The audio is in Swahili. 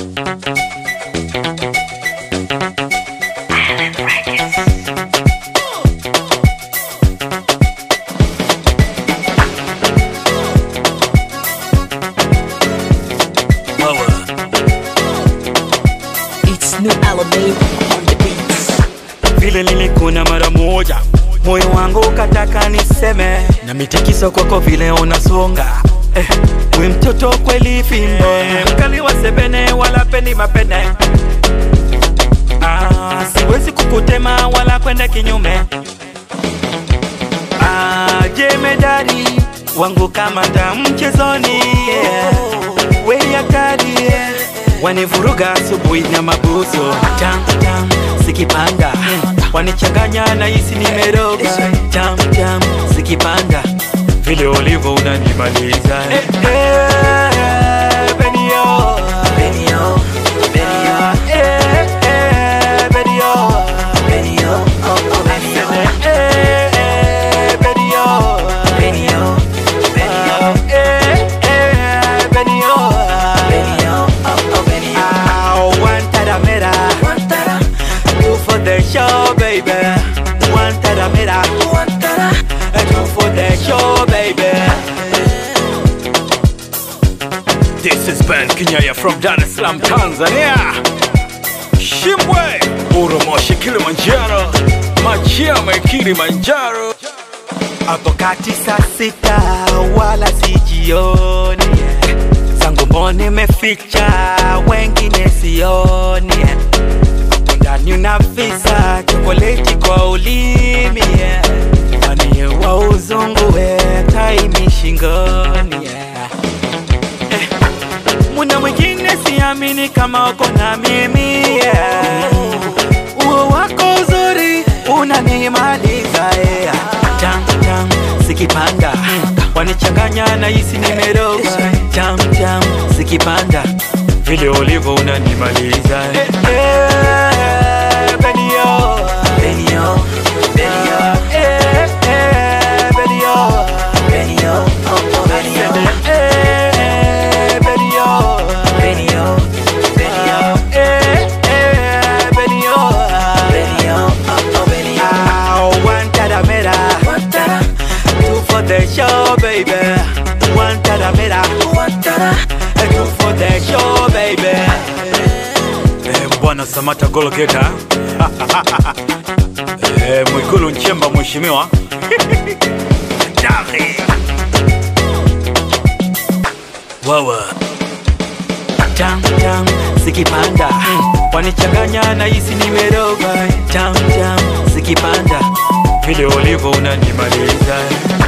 It's new Alabama on the beats. vile nilikuna mara moja moyo wangu ukataka niseme na mitikiso kwako vile unasonga eh, we mtoto kweli fimbo eh, mkali wa sebene wala pendi mapene ah, siwezi kukutema wala kwenda kinyume ah, jemedari wangu kamanda mchezoni yeah. we yakadi yeah. wanivuruga asubuhi na mabuso tam tam sikipanda wanichanganya na hisi nimeroga tam tam sikipanda vile ulivyo unanimaliza eh, eh, Benio. Benio, Benio, Eh, eh, Benio. Benio, oh oh Benio, Eh, eh, Benio. Benio, Benio, Eh, eh, Benio. Benio, oh oh Benio. Ah, one taramera. Guantara, Two for the show, baby. One taramera. Guantara, Two for the show, baby. This is Ben Kinyaya from Dar es Salaam, Tanzania. Shimbwe, Uromoshi, Kilimanjaro, Machia, Kilimanjaro. hapo kati saa sita wala sijioni yeah. zangu mboni meficha wengine sioni yeah. hapo ndani unafisa chokoleti kwa ulimi yeah. Manie wa uzungu we taimi shingoni yeah. eh. muna mwingine siamini kama uko na mimi yeah. uo wako uzuri unanimaliza yeah. tam tam sikipanda wanichanganya na hisi nimeroga tam tam sikipanda vile ulivyo unanimaliza eh, eh, Benio. Benio, Benio, Eh, eh, Benio. Benio, oh oh Benio, Eh, eh, Benio. Benio, Benio, Eh, eh, Benio. Benio, oh oh Benio. Ah, one taramera. Guantara, Two for the show, baby. One taramera. Guantara, Two for the show, baby. Eh, Bwana Samata Golgeta. eh, Mwigulu Nchemba mheshimiwa. Dari. Wawa. Tam tam sikipanda. Wanichanganya na hisi nimeroga. Tam tam sikipanda. Vile ulivyo unanimaliza.